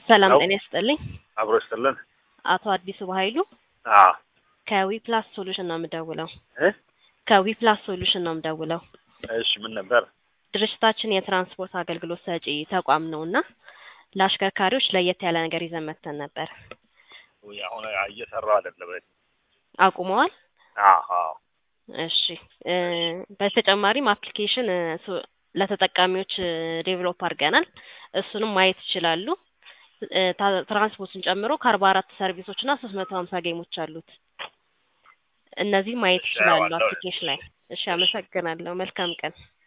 ሰላም ሄሎ። ጤና ይስጥልኝ። አብሮ ይስጥልን። አቶ አዲሱ በኃይሉ አዎ ከዊፕላስ ሶሉሽን ነው የምደውለው። እ ከዊፕላስ ሶሉሽን ነው የምደውለው። እሺ ምን ነበር? ድርጅታችን የትራንስፖርት አገልግሎት ሰጪ ተቋም ነው እና ለአሽከርካሪዎች ለየት ያለ ነገር ይዘን መጥተን ነበር። ውይ አሁን እየሰራው አይደለም። አቁመዋል? አዎ እሺ እ በተጨማሪም አፕሊኬሽን እ ሶ- ለተጠቃሚዎች ዴቨሎፕ አድርገናል። እሱንም ማየት ይችላሉ። እ ታ- ትራንስፖርትን ጨምሮ ከአርባ አራት ሰርቪሶች እና ሶስት መቶ ሀምሳ ጌሞች አሉት። እነዚህ ማየት እሺ፣ ይችላሉ አየዋለሁ። አፕሊኬሽን ላይ። እሺ አመሰግናለሁ። መልካም ቀን።